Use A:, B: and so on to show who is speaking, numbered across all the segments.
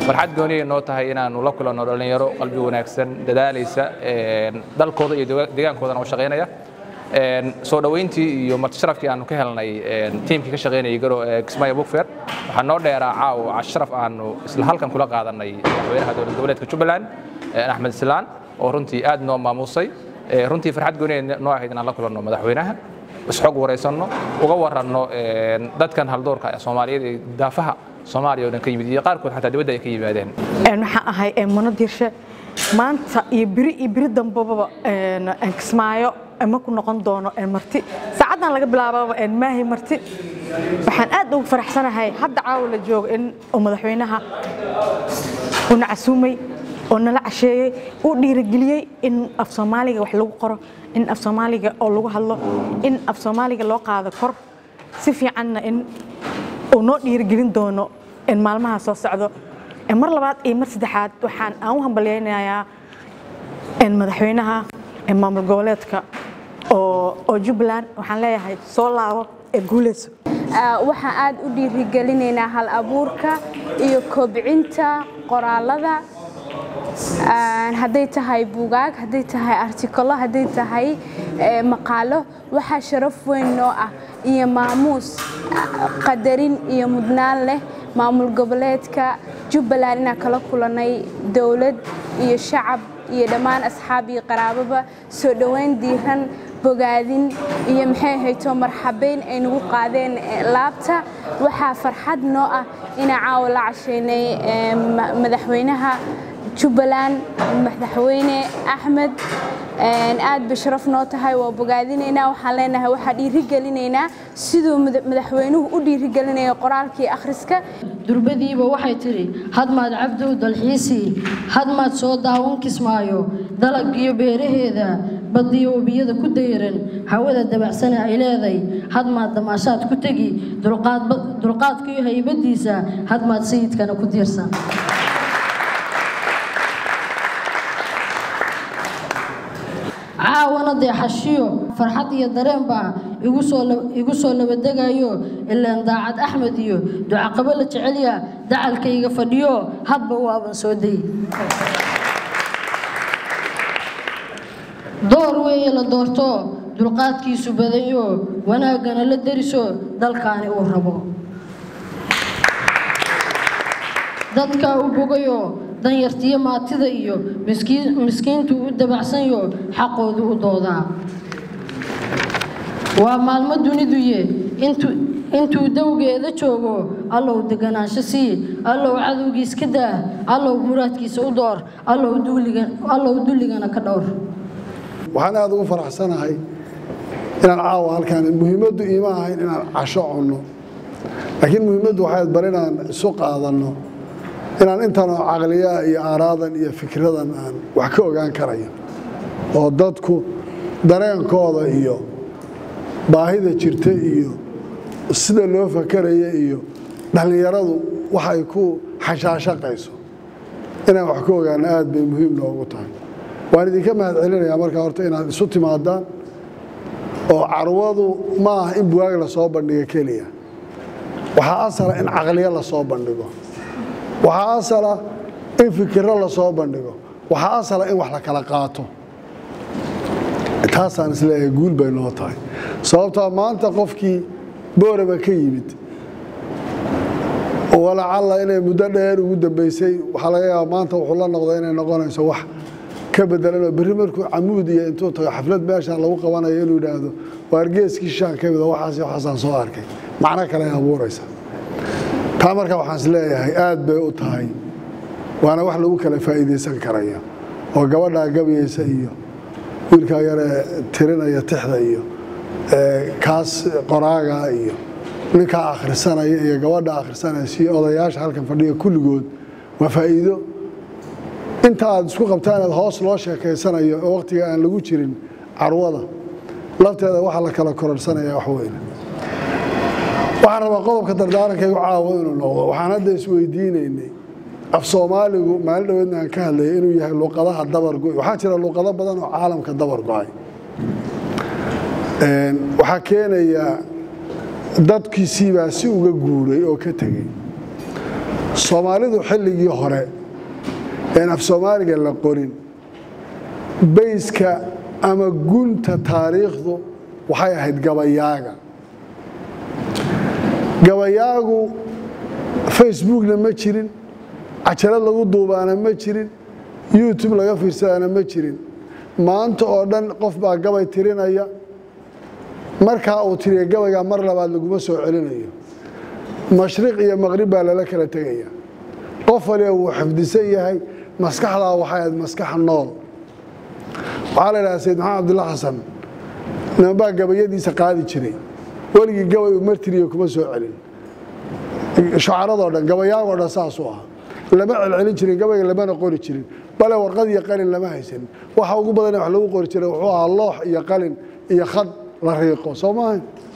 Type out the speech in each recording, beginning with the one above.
A: farxad gooniyay noo tahay inaannu la kulanno dhallinyaro qalbi wanaagsan dadaalaysa dalkooda iyo deegaankoodana u shaqaynaya soo dhoweyntii iyo martisharafkii aanu ka helnay tiimkii ka shaqaynayay garo kismaayo bugfer waxaa noo dheeraa caaw casharaf aanu isla halkan kula qaadanay madaxweynaha dowlad goboleedka jubbaland axmed islaan oo runtii aad noo maamuusay runtii farxad gooniya noo ahayd inaan la kulanno madaxweynaha isxog waraysanno uga waranno dadkan haldoorka soomaaliyeed ee daafaha soomaaliya oo dhan ka yimid iyo qaarkood xataa dibadda ay ka yimaadeen
B: waxaan ahay mano dirshe maanta iyo biri iyo biri dambaba kismaayo ma ku noqon doono marti saacaddan laga bilaababa maahi marti waxaan aad ugu faraxsanahay hadda caawa la joogo in madaxweynaha uuna casuumay oo nala casheeyey uu dhiirigeliyey in af soomaaliga wax lagu qoro in af soomaaliga oo lagu hadlo in af soomaaliga loo qaado kor si fiicanna in uu noo dhiirigelin doono maalmaha soo socdo mar labaad iyo mar saddexaad waxaan aan u hambalyaynayaa madaxweynaha maamul goboleedka oo jubbaland waxaan leeyahay soo laabo ee guuleyso
C: waxaan aad u dhiirigelinaynaa hal abuurka iyo kobcinta qoraalada hadday tahay buugaag hadday tahay artikolo hadday tahay maqaalo waxaa sharaf weyn noo ah iyo maamuus qadarin iyo mudnaan leh maamul goboleedka jubbaland inaan kala kulannay dowlad iyo shacab iyo dhammaan asxaab iyo qaraababa soo dhoweyn diiran bogaadin iyo maxay hayto marxabeyn ay nagu qaadeen laabta waxaa farxad noo ah inaan caawa la cashaynay madaxweynaha jubbaland madaxweyne axmed aad bay sharaf noo tahay waa bogaadinaynaa waxaan leenahay waxaa dhiirigelinaynaa siduu madaxweynuhu u dhiirigelinaya qoraalkii akhriska
D: durbadiiba waxay tidhi hadmaad cabdow dalxiisii hadmaad soo daawan kismaayo dalagiyo beeraheeda badiyo webiyada ku dayran hawada dabacsane ay leeday hadmaad damaashaad ku tegi dulqaadkiyo haybadiisa hadmaad sayidkana ku diirsan caawana deexashiyo farxad iyo dareen baa igu soo labadegayo ilaan daacad axmed iyo ducaqabo la jecelya dacalkayga fadhiyo hadba waaban soo day door weeye la doorto dulqaadkiisu badayo wanaaggana la deriso dalkaani uu rabo dadkaa u bogayo danyartiyo maatida iyo miskiintu u dabacsanyo xaqoodu u doodaa waa maalmo duniduye intuu dawgeeda joogo allow deganaansho sii allow cadowgiis ka daa allow muraadkiisa u door allow dulligana ka dhowr
E: waxaan aada ugu faraxsanahay inaan caawa halkaan muhiimaddu iima ahayn inaan casho cunno laakiin muhiimaddu waxay bar inaan isu qaadanno inaan intanoo caqliyaa iyo aaraadan iyo fikradan aan wax ka ogaan karayo oo dadku dareenkooda iyo baahida jirta iyo sida loo fakaraya iyo dhallinyaradu waxay ku xashaashaqayso inaan wax ka ogaano aad bay muhiim noogu tahay waan idinka mahad celinayaa markaa horta inaad isu timaadaan oo carwadu ma aha in buwaag lasoo bandhigo keliya waxaa asala in caqliyo lasoo bandhigo waxaa asala in fikiro lasoo bandhigo waxaa asala in wax la kala qaato taasaan isleeyahay guul bay noo tahay sababtaa maanta qofkii booraba ka yimid walacalla inay muddo dheer ugu dambaysay waxaa laga yaaba maanta wuxuu la noqda inay noqonayso wax ka bedelanoo berri markuu camuud iyo intuu tago xaflad meeshaan lagu qabanayo inuu yidhaahdo waar geeskii shaan ka mida waxaas waxaasaan soo arkay macno kale ay abuuraysa taa marka waxaan is leeyahay aad bay u tahay waana wax lagu kala faa'iidaysan karaya oo gabadhaa gabyaysa iyo wiilkaa yaree tirinaya tixda iyo kaas qoraaga iyo ninkaa akhrisanaya iyo gabadha akhrisanaya si odayaasha halkan fadhiya kulligood waa faa'iido inta aad isku qabtaan aad hoos loo sheekaysanayo oo waqtiga aan lagu jirin carwada lafteeda waxa la kala kororsanaya wax weyne waxaan rabaa qodobka dardaarankaygu caawo inuu noqdo waxaan hadda isweydiinaynay af soomaaligu maalin dhaweedna aan ka hadlayay inuu yahay luqadaha dabargo' waxaa jira luqado badan oo caalamka dabar go-ay waxaa keenaya dadkiisiibaa si uga guuray oo ka tegey soomaalidu xilligii hore een af soomaaliga la qorin bayska ama gunta taariikhdu waxay ahayd gabayaaga gabayaagu facebookna ma jirin cajalad lagu duubaana ma jirin youtube laga fiirsadaana ma jirin maanta oo dhan qof baa gabay tirinaya markaa uu tiriya gabaygaa mar labaad laguma soo celinayo mashriq iyo maqrib baa lala kala tegaya qof waliba wuu xifdisan yahay maskaxdaa waxay ahayd maskax nool waxaa la idhaha sayid maxamed abdulla xasan nimanbaa gabayadiisa qaadi jiray weligii gabay uu martiriyo kuma soo celin shucaradoo dhan gabayaagoo dhan saasuu ah lama celcelin jirin gabayga lamana qori jirin bale warqad iyo qalin lama haysanin waxa ugu badan wax lagu qori jiray wuxuu ahaa loox iyo qalin iyo khad la riiqo soo maaha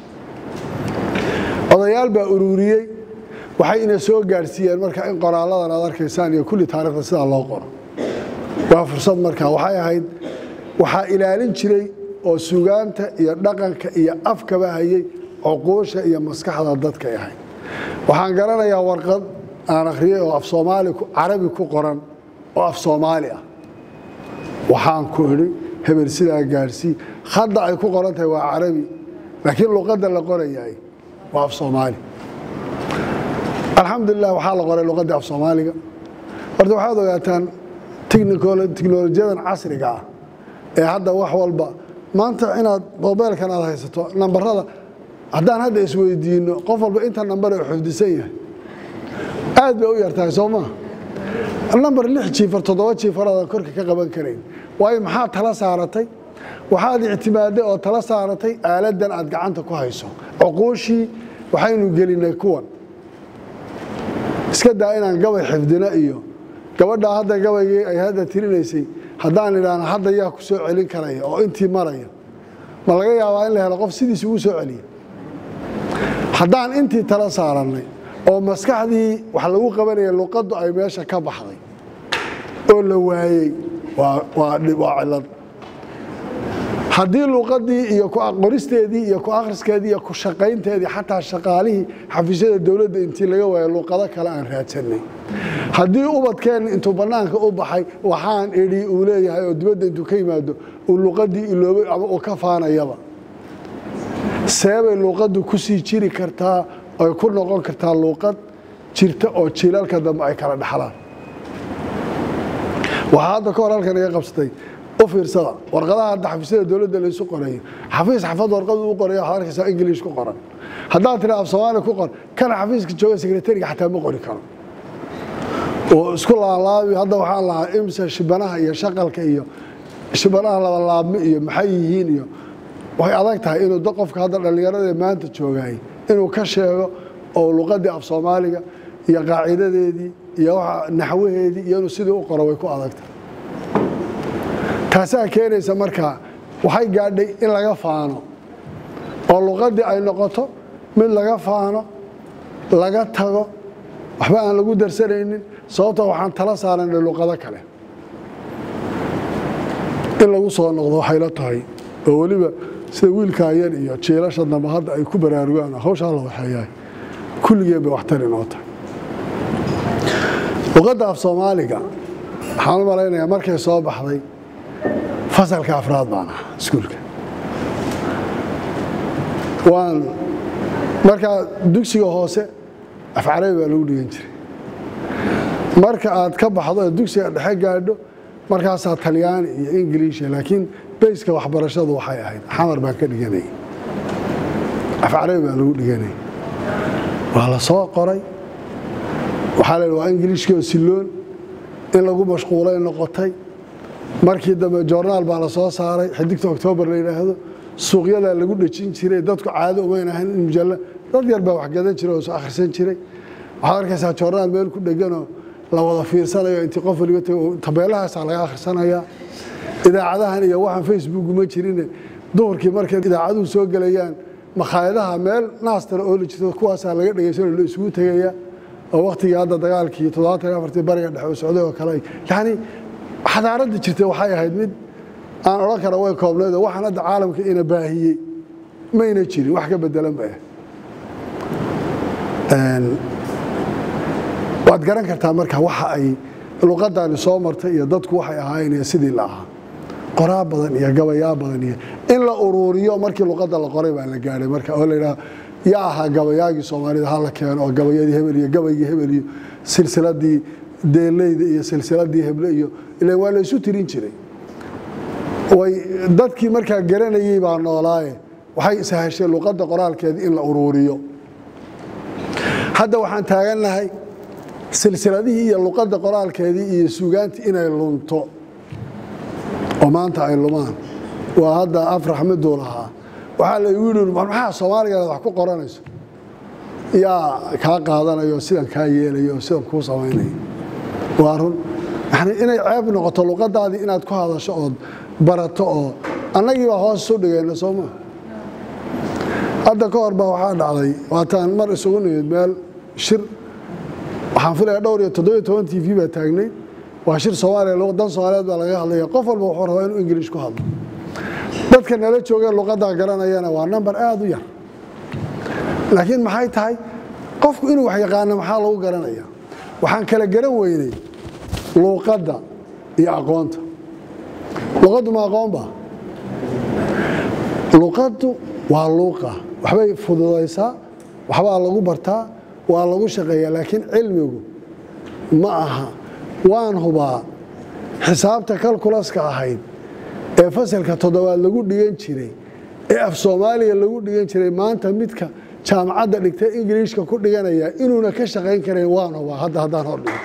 E: odayaal baa ururiyey waxay ina soo gaadhsiiyeen marka in qoraalladan aad arkaysaan iyo kulli taarikhda sidaa loo qoro waa fursad markaa waxay ahayd waxaa ilaalin jiray oo sugaanta iyo dhaqanka iyo afkaba hayay cuquusha iyo maskaxda dadkay ahayd waxaan garanayaa warqad aan akhriyey oo af soomaali carabi ku qoran oo af soomaali ah waxaan ku idhi hebel sidaa gaadhsii hadda ay ku qoran tahay waa carabi laakiin luqadda la qorayaay waa af soomaali alxamdulilah waxaa la qoray luqaddii af soomaaliga horta waxaad ogaataan tiknolojiyadan casriga ah ee hadda wax walba maanta inaad mobeelkan aad haysato nambarada haddaan hadda isweydiino qof walba inta nambar ee xifdisan yahay aad bay u yartahay soo maa nambar lix jiifar toddoba jiifaraadan korka ka qaban karayn waayo maxaad tala saaratay waxaad ictimaaday oo tala saaratay aaladan aad gacanta ku hayso cuquushii waxaynu gelinay kuwan iska daa inaan gabay xifdino iyo gabadhaa hadda gabaygii ay hadda tirinaysay haddaan idhaahno hadda yaa ku soo celin karaya oo intii maraya ma laga yaabaa in la helo qof sidiis ugu soo celiya haddaan intii tala saarannay oo maskaxdii wax lagu qabanaya luqaddu ay meesha ka baxday oo la waayey waa cilad haddii luqadii iyo qoristeedii iyo ku akhriskeedii iyo ku shaqaynteedii xataa shaqaalihii xafiisyada dowladda intii laga waayo luqado kale aan raadsanay haddii ubadkeenna intuu bannaanka u baxay waxaan idhi uu leeyahay oo dibadda intuu ka yimaado uu luqadii iloobay ama uu ka faanayaba seebay luuqaddu ku sii jiri kartaa ay ku noqon kartaa luuqad jirta oo jiilalka dambe ay kala dhaxlaan waxaa hadda ka hor halkan iga qabsatay u fiirsada warqadaha hadda xafiisyada dowladda laysu qorayo xafiis xafad warqadu u qoraya waxaad arkaysaa ingiliish ku qoran haddaad tiraa af soomaali ku qor kana xafiiska jooga sekretariga xataa ma qori karo oo isku laalaabi hadda waxaan lahaa imsa shibanaha iyo shaqalka iyo shibanaha labalaabmi iyo maxay yihiin iyo waxay adag tahay inuu qofka hadda dhallinyarada maanta joogay inuu ka sheego oo luqadii af soomaaliga iyo qaacidadeedii iyo naxwaheedii iyo inuu sidii u qoro way ku adagtahay taasaa keenaysa markaa waxay gaadhay in laga faano oo luqadii ay noqoto mid laga faano laga tago waxba aan lagu darsanaynin sababta waxaan tala saaranay luqado kale in lagu soo noqdo waxay la tahay oo weliba sida wiilkaayan iyo jiilasha dambe hadda ay ku baraarugaan hawshaa la waxeeyahay kulligeen bay waxtar inoo tahay luqadda af soomaaliga waxaan u malaynayaa markay soo baxday fasalka afraad baan ahaa iskuulka waan markaa dugsiga hoose af carabi baa lagu dhigan jiray marka aad ka baxdo ee dugsiga dhexe gaadho markaasaa talyaani iyo ingiliisha laakiin bayska waxbarashadu waxay ahayd xamar baan ka dhiganayay af carabi baa lagu dhiganayay waa la soo qoray waxaa la waa ingiliishkii oo silloon in lagu mashquulay noqotay markii dambe joornaal baa la soo saaray xidigta oktoobar la yidhaahdo suuqyadaa lagu dhejin jiray dadku caado umayn ahayn in mujalla dad yar baa wax gadan jiray oo is akhrisan jiray waxaad arkaysaa joornaal meel ku dheganoo la wada fiirsanayo intii qof waliba tabeelahaasaa laga akhrisanayaa idaacadahan iyo waxaan facebook ma jirine duhurkii markay idaacaduhu soo gelayaan makhaayadaha meel naastana oo la jirto kuwaasaa laga dhegaysanoo la isugu tegaya oo waktigii hadda dagaalkii toddobaatan iyo afartii bariga dhexe oo socday oo kale yacni xadaaradda jirtay waxay ahayd mid aan odhan kara way koobnayd oo waxaan hadda caalamka ina baahiyey mayna jirin wax ka bedelan bay ahayd waad garan kartaa marka waxa ay luqadani soo martay iyo dadku waxay ahaayeen iyo sidii la ahaa qoraa badan iyo gabayaa badan iyo in la uruuriyo markii luqadda la qoray baa la gaadhay marka oo la yidhaha yaa ahaa gabayaagii soomaalida ha la keeno oo gabayadii hebel iyo gabaygii hebel iyo silsiladii deeleyda iyo silsiladii heble iyo ilan waa la isu tirin jiray way dadkii markaa garanayey baa noolaaye waxay ishasheen luqadda qoraalkeedii in la uruuriyo hadda waxaan taagannahay silsiladihii iyo luqadda qoraalkeedii iyo suugaantii inay lunto oo maanta ay lumaan waa hadda afrax miduu lahaa waxaa la igu yidhi war maxaa soomaaligaad wax ku qoranayso yaa kaa qaadanayo sidan kaa yeelayo sidan kuu samaynayo waa run yani inay ceeb noqoto luqadaadii inaad ku hadasho ood barato oo annagii baa hoos isu dhigayna sooma hadda ka hor baa waxaa dhacday waataan mar isugu nimid meel shir waxaan filaya dhowr iyo toddobiyo toban t v baa taagnay waa shir soomaaliya dan soomaaliyeed baa laga hadlaya qof walba wuxuu rabaa inuu ingiliish ku hadlo dadka nala joogee luqaddaa garanayana waa namber aada u yar laakiin maxay tahay qofku inuu wax yaqaano maxaa lagu garanaya waxaan kala garan weynay luuqadda iyo aqoonta luqaddu ma aqoon ba luqaddu waa luuqa waxbay fududaysaa waxbaa lagu bartaa waa lagu shaqeeyaa laakiin cilmigu ma aha waan hubaa xisaabta kalkulaska ahayd ee fasalka toddobaad lagu dhigan jiray ee af soomaaliya lagu dhigan jiray maanta midka jaamacadda dhigtay ingiliishka ku dhiganaya inuuna ka shaqayn karayn waan hubaa hadda haddaan hordhigo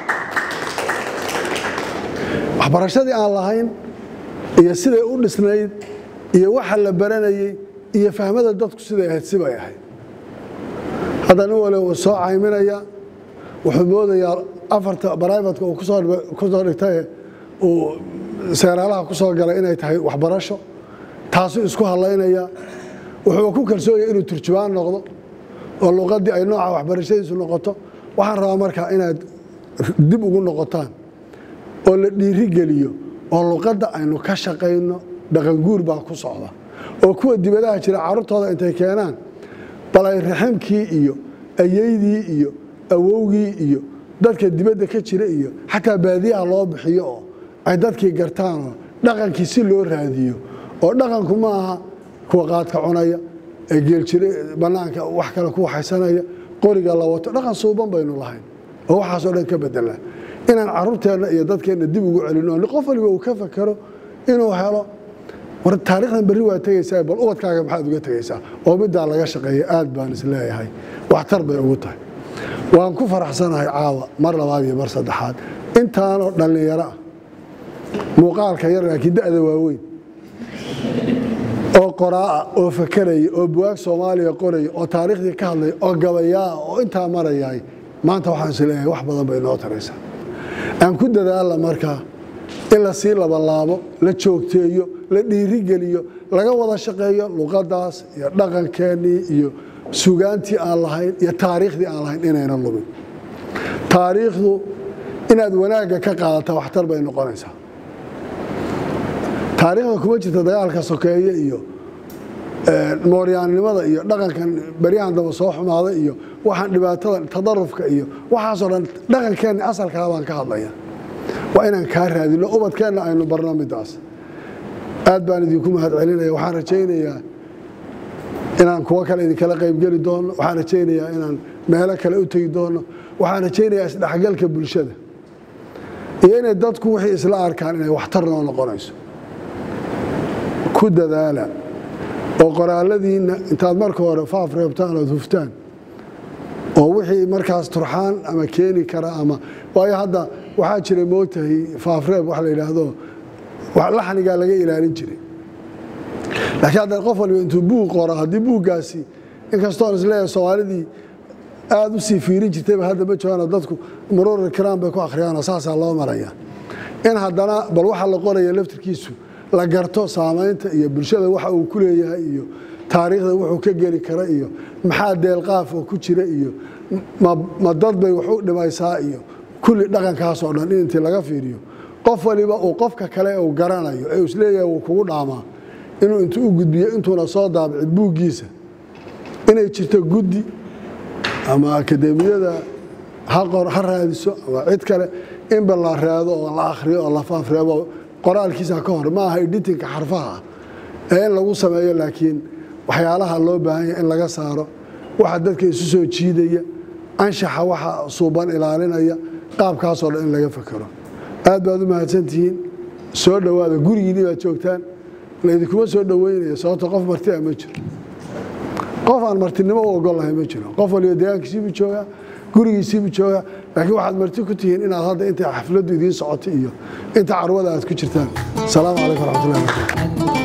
E: waxbarashadii aan lahayn iyo siday u dhisnayd iyo waxa la baranayey iyo fahmada dadku siday ahayd sibay ahayd hadda nin wale uu soo cayminaya wuxuu moodayaa afarta barayfatka uu kusoo dhigtaye uu seeraalaha ku soo galay inay tahay waxbarasho taasuu isku hadlaynaya wuxuu ku kalsoonaya inuu turjubaan noqdo oo luqaddii ay nooca waxbarashadiisu noqoto waxaan rabaa markaa inaad dib ugu noqotaan oo la dhiiri geliyo oo luqadda aynu ka shaqayno dhaqanguur baa ku socda oo kuwa dibadaha jira carruurtooda intay keenaan bal ay raximkii iyo ayeydii iyo awowgii iyo dadka dibadda ka jira iyo xataa baadiyaha loo bixiyo oo ay dadkii gartaanoo dhaqankii si loo raadiyo oo dhaqanku ma aha kuwa qaadka cunaya ee geeljire bannaanka wax kale ku waxaysanaya qoriga la wato dhaqan suuban baynu lahayn oo waxaasoo dhan ka bedela inaan carruurteenna iyo dadkeenna dib ugu celino oo qof waliba uu ka fakero inuu helo war taarikhdan berri waa tegaysaa bal ubadkaaga maxaad uga tegaysaa oo middaa laga shaqeeya aad baan isleeyahay waxtar bay ugu tahay waan ku faraxsanahay caawa mar labaad iyo mar saddexaad intaanoo dhallinyaro ah muuqaalka yar laakiin da'da waaweyn oo qoraa'a oo fakeraya oo buwaag soomaaliya qoraya oo taariikhdii ka hadlaya oo gabayaa oo intaa marayaay maanta waxaan isleeyahay wax badan bay noo taraysaa aan ku dadaalla markaa in la sii labanlaabo la joogteeyo la dhiirigeliyo laga wada shaqeeyo luqaddaas iyo dhaqankeennii iyo sugaantii aan lahayn iyo taariikhdii aan lahayn inayna lumin taariikhdu inaad wanaagga ka qaadata waxtar bay noqonaysaa taariikhda kuma jirta dagaalka sokeeye iyo mooryaannimada iyo dhaqankan beryahan damba soo xumaaday iyo waxaan dhibaatada tadarufka iyo waxaasoo dhan dhaqankeenni asalkaa baan ka hadlaya waa inaan kaa raadino ubadkeenna aynu barno midaas aad baan idinku mahad celinaya waxaan rajaynayaa inaan kuwo kale idinkala qaybgeli doono waxaan rajaynayaa inaan meelo kale u tegi doono waxaan rajaynayaa isdhexgalka bulshada iyo inay dadku wixii isla arkaan inay waxtar noo noqonayso ku dadaala oo qoraaladiinna intaad marka hore faaf reebtaan ood huftaan oo wixii markaas turxaan ama keeni kara ama waayo hadda waxaa jiray moogtahay faafreeb wax la yidhaahdo laxnigaa laga ilaalin jiray laakiin hadda qof waliba intuu buug qoro haddii buuggaasi inkastoon isleeyahay soomaalidii aada u sii fiirin jirtayba hadda ma joogaano dadku muruuri kiraan bay ku akhriyaanoo saasaa loo maraya in haddana bal waxa la qoraya laftirkiisu la garto saamaynta iyo bulshada waxa uu ku leeyahay iyo taariikhda wuxuu ka geli kara iyo maxaa deelqaaf oo ku jira iyo ma dad bay wax u dhimaysaa iyo kulli dhaqankaasoo dhan in intii laga fiiriyo qof waliba uu qofka kale uu garanayo ee isleeyahay wuu kugu dhaamaa inuu intuu u gudbiyo intuuna soo daabicin buuggiisa inay jirto guddi ama akademiyada ha qor ha raadiso ama cid kale inba la raado oo la akhriyo oo la faafreebo qoraalkiisa ka hor ma aha editinka xarfaha ah ee in lagu sameeyo laakiin waxyaalaha loo baahan yahay in laga saaro waxa dadka isu soo jiidaya anshaxa waxa suuban ilaalinaya qaabkaasoo dhan in laga fekero aad baad u mahadsantihiin soo dhowaada gurigiinii baad joogtaan laydinkuma soo dhoweynayo sababto qof marti a ma jiro qof aan martinimo u ogol lahay ma jiro qof waliba deegaankiisiibuu joogaa gurigiisiibuu joogaa laakiin waxaad marti ku tihiin inaad hadda inta xafladdu idiin socotay iyo inta carwada aad ku jirtaan asalaamu calaykum waraxmatullahi wabarakatu